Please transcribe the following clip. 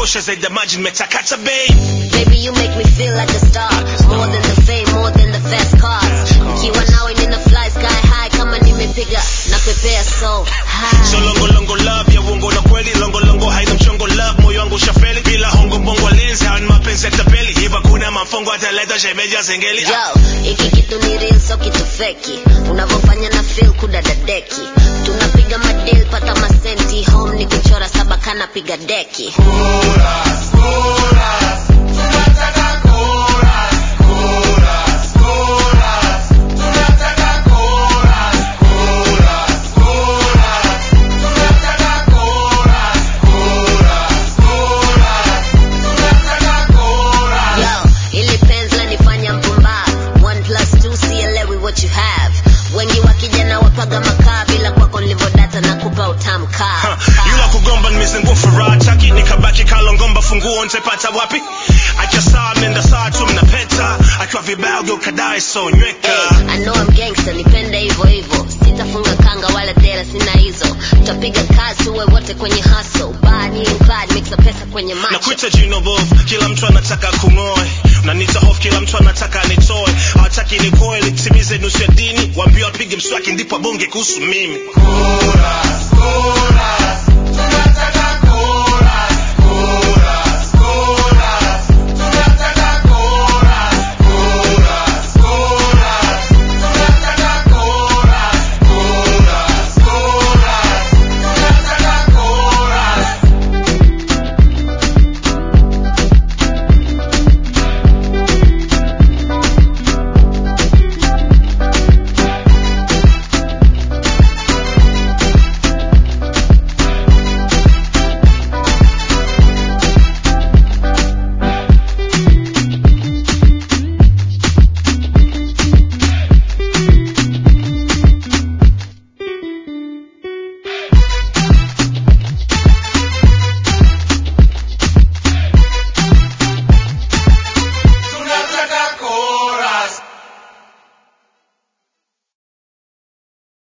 inatosha zaidi ya maji nimetakata babe Baby, you make me feel like a star. More than the fame, more than the fast cars. Nikiwa nawe nina fly sky high kama nimepiga na pepea so high. so longo longo love ya uongo na kweli longo longo haina mchongo love moyo wangu ushafeli bila hongo mbongo lenzi hawa ni mapenzi ya tapeli hiva kuna mafongo ataleta shemeja zengeli Yo, hiki kitu ni real so kitu feki. Unavyofanya na feel kudadadeki. Tunapiga madil pata masenti home ni kuchora saba kana piga deki. Yo, ili penzi lanifanya mpumbavu. One plus two sielewi what you have. Wengi wakijana wapaga makaa bila kwako nilivodata na kupa utamu kaa. yula kugomba nimezingua furaha taki nikabaki kalongomba funguo nitapata wapi akiwa sawa menda sawa tu mnapeta akiwa vibaya ugeukadae so nyweka Hey, I know I'm gangster, nipende hivyo hivyo. Sitafunga kanga wala dera, sina hizo. Tutapiga kazi tuwe wote kwenye hustle. Bad inclined, mixa pesa kwenye na macho. kuita jino bovu kila mtu anataka kung'oe unanita hofu kila mtu anataka nitoe hawataki nikoe litimize nusu ya dini waambie wapige mswaki ndipo abonge kuhusu mimi Chorus, chorus, tunataka